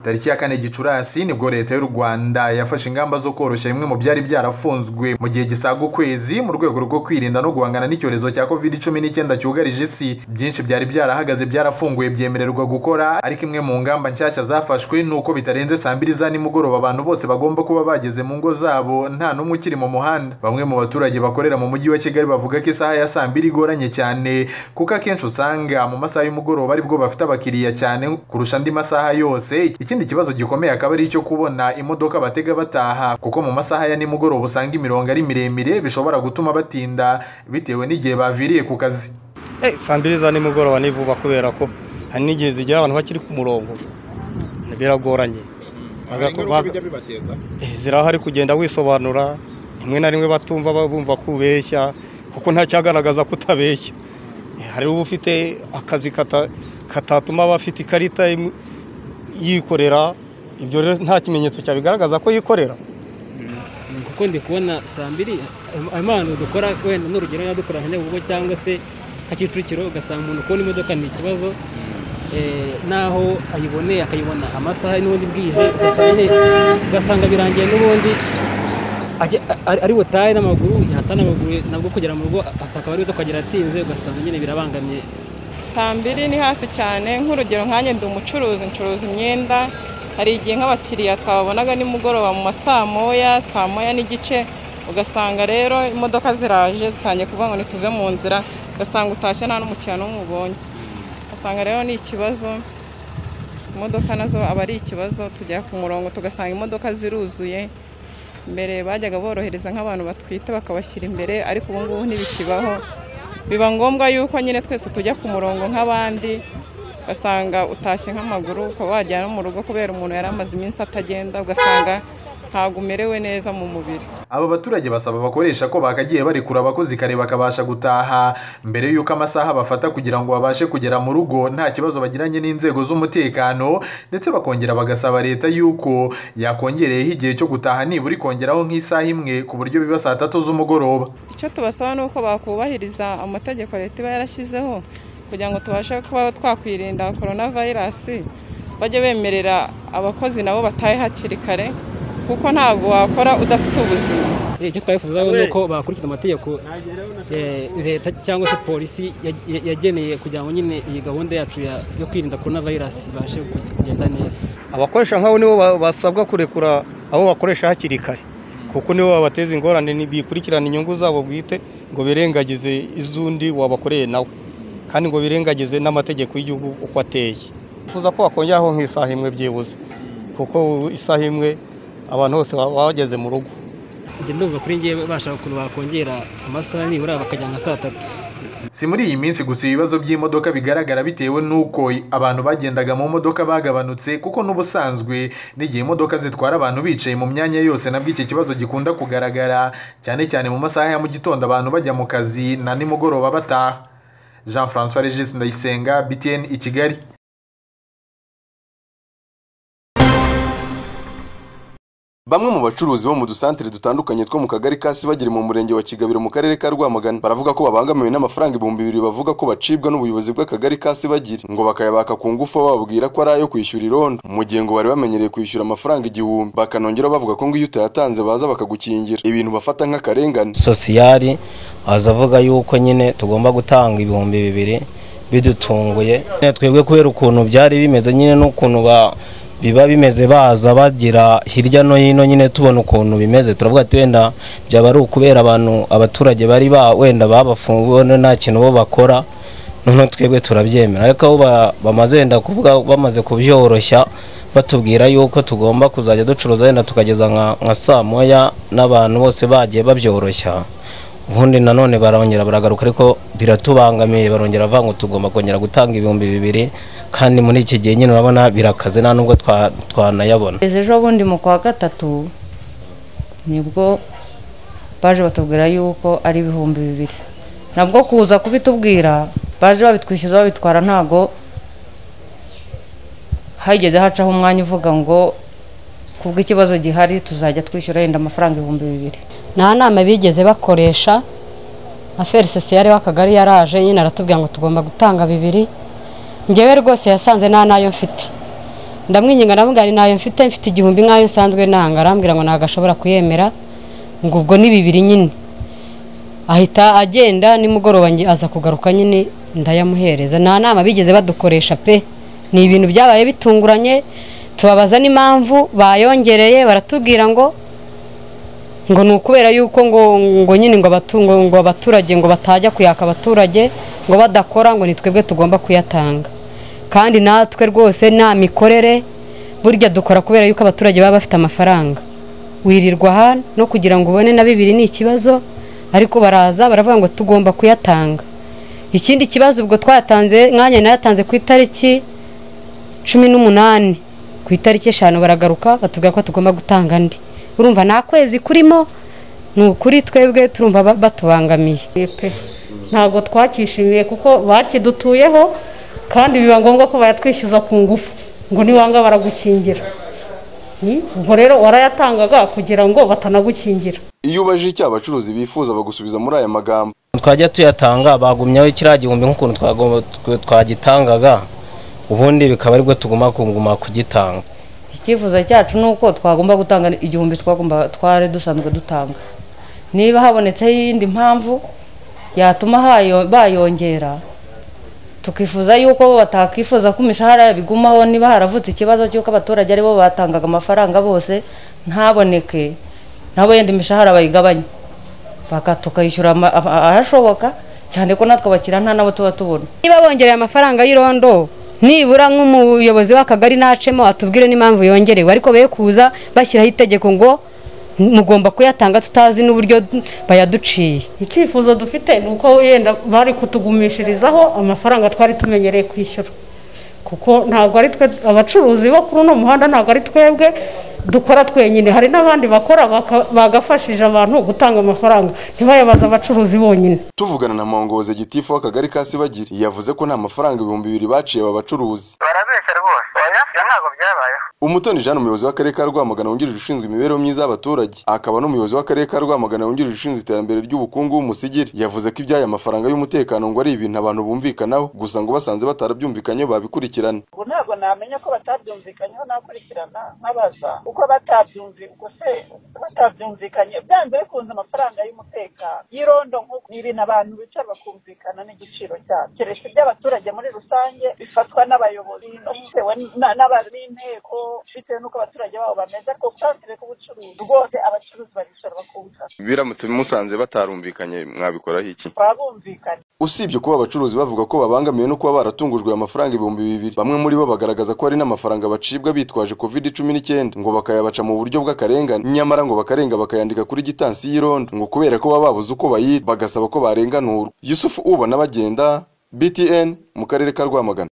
tariki ya kane gicurasi nibwo leta y'u rwanda yafashe ingamba zo koroshya bimwe mu byari byarafunzwe mu gihe gisaga ukwezi mu rwego rwo kwirinda no guhangana n'icyorezo cya covid cumi n'icyenda cyugarije isi byinshi byari byarahagaze byarafunguye byemererwa gukora ariko imwe mu ngamba nshyashya zafashwe ni uko bitarenze saa mbiri za nimugoroba abantu bose bagomba kuba bageze mu ngo zabo nta n'umwe ukiri mu muhanda bamwe mu baturage bakorera mu mujyi wa kigali bavuga ko isaha ya saa mbiri igoranye cyane kuko akenshi usanga mu masaha y'umugoroba aribwo bafite abakiriya cyane kurusha andi masaha yose ikindi kibazo gikomeye akaba ari icyo kubona imodoka batega bataha kuko mu masaha ya nimugoroba usanga imirongo ari miremire bishobora gutuma batinda bitewe n'igihe baviriye ku kazi saa mbiri za nimugoroba ni vuba kubera ko hari n'igihe zigera abantu bakiri ku murongo biragoranye zirahari kugenda wisobanura rimwe na rimwe batumva bumva ko ubeshya kuko nta cyagaragaza ko utabeshya hari uba ufite akazi katatuma aba afite ikarita yikorera ibyo rero nta kimenyetso cyabigaragaza ko yikorera kuko ndi kubona saa mbiri ahantu dukora wenda n'urugero niba dukora nka nyabugogo cyangwa se nka kicukiro ugasanga umuntu kubona imodoka ni ikibazo n'aho ayiboneye akayibona amasaha n'ubundi bwije ugasanga birangiye n'ubundi ari butahe n'amaguru yata n'amaguru nabwo kugera mu rugo akaba ari akagera atinze ugasanga nyine birabangamiye saa mbiri ni hafi cyane nk'urugero nkanjye ndi umucuruzi ncuruza imyenda hari igihe nk'abakiriya twabonaga nimugoroba mu masaa moya saa moya n'igice ugasanga rero imodoka ziraje zitangiye kuvuga ngo ntituve mu nzira ugasanga utashye nta n'umukiriya n'umwe ubonye ugasanga rero ni ikibazo imodoka nazo aba ari ikibazo tujya ku murongo tugasanga imodoka ziruzuye mbere bajyaga borohereza nk'abantu batwite bakabashyira imbere ariko ubu ngubu ntibikibaho biba ngombwa yuko nyine twese tujya ku murongo nk'abandi ugasanga utashye nk'amaguru ukaba wajyana mu rugo kubera umuntu yari amaze iminsi atagenda ugasanga ntabwo umerewe neza mu mubiri aba baturage basaba abakoresha ko bakagiye barekura abakozi kare bakabasha gutaha mbere y'uko amasaha bafata kugira ngo babashe kugera mu rugo nta kibazo bagiranye n'inzego z'umutekano ndetse bakongera bagasaba leta y'uko yakongereyeho igihe cyo gutaha nibura ikongeraho nk'isaha imwe ku buryo biba saa tatu z'umugoroba icyo tubasaba ni uko bakubahiriza amategeko leta iba yarashyizeho kugira ngo tubashe kuba twakwirinda korona vayirasi bajye bemerera abakozi nabo batahe hakiri kare kuko ntabwo wakora udafite ubuzima icyo twifuza ni uko bakurikiza amategeko leta cyangwa se polisi yageneye kugira ngo nyine iyi gahunda yacu yo kwirinda korona vayirasi ibashe kugenda neza abakoresha nk'abo nibo basabwa kurekura abo bakoresha hakiri kare kuko nibo babateza ingorane bikurikirana inyungu zabo bwite ngo birengagize iz'undi wabakoreye nawe kandi ngo birengagize n'amategeko y'igihugu uko ateye twifuza ko bakongeraho nk'isaha imwe byibuze kuko isaha imwe abantu bose bageze mu rugo njye ndumva kuri ngewe bashaka ukuntu bakongera amasaha nibura bakajya nka saa tatu si muri iyi minsi gusa ibibazo by'imodoka bigaragara bitewe n'uko abantu bagendaga mu modoka bagabanutse kuko n'ubusanzwe n'igihe imodoka zitwara abantu bicaye mu myanya yose nabwo iki kibazo gikunda kugaragara cyane cyane mu masaha ya mu gitondo abantu bajya mu kazi na nimugoroba bataha jean francois regis ndayisenga btn i kigali Bamwe mu bacuruzi bo mu dusantere dutandukanye two mu kagari ka Sibagiri mu murenge wa Kigabiro mu karere ka Rwamagana baravuga ko babangamiwe n'amafaranga ibihumbi bibiri bavuga ko bacibwa n'ubuyobozi bw'akagari ka Sibagiri ngo bakayabaka ku ngufu bababwira ko ari ayo kwishyura irondo mu gihe ngo bari bamenyereye kwishyura amafaranga igihumbi bakanongera bavuga ko ngo iyo utayatanze baza bakagukingira ibintu bafata nk'akarengane sosiyari aza avuga yuko nyine tugomba gutanga ibihumbi bibiri bidutunguye twebwe kubera ukuntu byari bimeze nyine n'ukuntu ba biba bimeze baza bagira hirya no hino nyine tubona ukuntu bimeze turavuga ati wenda byaba ari ukubera abantu abaturage bari ba wenda babafunguwe nta kintu bo bakora noneho twebwe turabyemera ariko aho bamaze wenda kuvuga bamaze kubyoroshya batubwira yuko tugomba kuzajya ducuruza wenda tukageza nka saa moya n'abantu bose bagiye babyoroshya ubundi nanone barongera baragaruka ariko biratubangamiye barongera bavuga ngo tugomba kongera gutanga ibihumbi bibiri kandi muri iki gihe nyine urabona birakaze nta nubwo twanayabona ejo bundi mu kwa gatatu nibwo baje batubwira yuko ari ibihumbi bibiri nabwo kuza kubitubwira baje babitwishyuza babitwara ntago hageze hacaho umwanya uvuga ngo kubw'ikibazo gihari tuzajya twishyura yenda amafaranga ibihumbi bibiri nta nama bigeze bakoresha na ferisosiyare w'akagari yaraje nyine aratubwira ngo tugomba gutanga bibiri ngewe rwose yasanze nta nayo mfite ndamwinginga ndavuga ni nayo mfite mfite igihumbi nk'ayo nsanzwe nanga arambwira ngo ntabwo ashobora kuyemera ngo ubwo ni bibiri nyine ahita agenda nimugoroba nge- aza kugaruka nyine ndayamuhereza nta nama bigeze badukoresha pe ni ibintu byabaye bitunguranye tubabaza n'impamvu bayongereye baratubwira ngo ngo ni ukubera yuko ngo ngo nyine ngo abatu- ngo- ngo abaturage ngo batajya kuyaka abaturage ngo badakora ngo ni twebwe tugomba kuyatanga kandi natwe rwose nta mikorere burya dukora kubera yuko abaturage baba bafite amafaranga wirirwa aha no kugira ngo ubone na bibiri ni ikibazo ariko baraza baravuga ngo tugomba kuyatanga ikindi kibazo ubwo twayatanze mwanya nayatanze ku itariki cumi n'umunani ku itariki eshanu baragaruka batubwira ko tugomba gutanga andi urumva nta kwezi kurimo ni ukuri twebwe turumva ba- batubangamiye pe ntabwo twakishimiye kuko bakidutuyeho kandi biba ngombwa ko bayatwishyuza ku ngufu ngo niwanga baragukingira Ni? ubwo rero warayatangaga kugira ngo batanagukingira iyo ubajije icyaha abacuruzi bifuza bagusubiza muri aya magambo twajya tuyatanga bagumyaho kiriya gihumbi nk'ukuntu twagomba- tw- twagitangaga ubundi bikaba aribwo tuguma kuguma kugitanga icyifuzo cyacu ni uko twagomba gutanga igihumbi twagomba twari dusanzwe dutanga niba habonetseho iyindi mpamvu yatuma hayo- bayongera tukifuza yuko batakifuza ko imishahara bigumaho niba haravutse ikibazo cy'uko abaturage aribo batangaga amafaranga bose ntaboneke nabo yenda imishahara bayigabanye Baka- tukayishyura ama- ama- ahashoboka cyane ko natwe abakiriya nta nabo tuba tubona niba bongereye amafaranga y'irondo nibura nk'umuyobozi w'akagari nacemo atubwire n'impamvu yongerewe ariko be kuza bashyiraho itegeko ngo mugomba kuyatanga tutazi n'uburyo bayaduciye icyifuzo dufite ni uko yenda bari kutugumishirizaho amafaranga twari tumenyereye kwishyura kuko ntabwo ari twe abacuruzi bo kuri uno muhanda ntabwo ari twebwe dukora twenyine hari n'abandi bakora baka- bagafashije abantu gutanga amafaranga ntibayabaze abacuruzi bonyine tuvugana na mpongozi gitifu w'akagari ka sibagiri yavuze ko nta mafaranga ibihumbi bibiri baciye aba bacuruzi barabeshya rwose oya ntabwo byabayeho umutoni jean umuyobozi w'akarere ka rwamagana wungirije ushinzwe imibereho myiza y'abaturage akaba n'umuyobozi w'akarere ka rwamagana wungirije ushinzwe iterambere ry'ubukungu w'umusigiri yavuze ko iby'aya mafaranga y'umutekano ngo ari ibintu abantu bumvikanaho gusa ngo basanze batarabyumvikanyeho babikurikirana ubu ntabwo namenya ko batabyumvikanyeho nakurikirana nkabaza uko batabyumvikanye uko se batabyumvikanye byanze bikunze amafaranga y'umutekano y'irondo nk'uko ni ibintu abantu bicara bakumvikana n'igiciro cyabyo keretse iby'abaturage muri rusange bifatwa n'abayobozi no bitewe na- n'aba- n'inteko bitewe n'uko abaturage babo bameze ariko ku kantire k'ubucuruzi rwose abacuruzi baricara bakumvikana biramutse bimusanze batarumvikanye mwabikoraho iki baba bumvikanye usibye kuba abacuruzi bavuga ko babangamiwe no kuba baratungujwe aya mafaranga ibihumbi bibiri bamwe muri bo bagaragaza ko hari n'amafaranga bacibwa bitwaje covid cumi n'icyenda ngo bakayabaca mu buryo bw'akarengane nyamara ngo bakarenga bakayandika kuri gitansi y'irondo ngo kubera ko baba babuze uko bayita bagasaba ko barenganurwa yusufu ubona bagenda btn mu karere ka rwamagana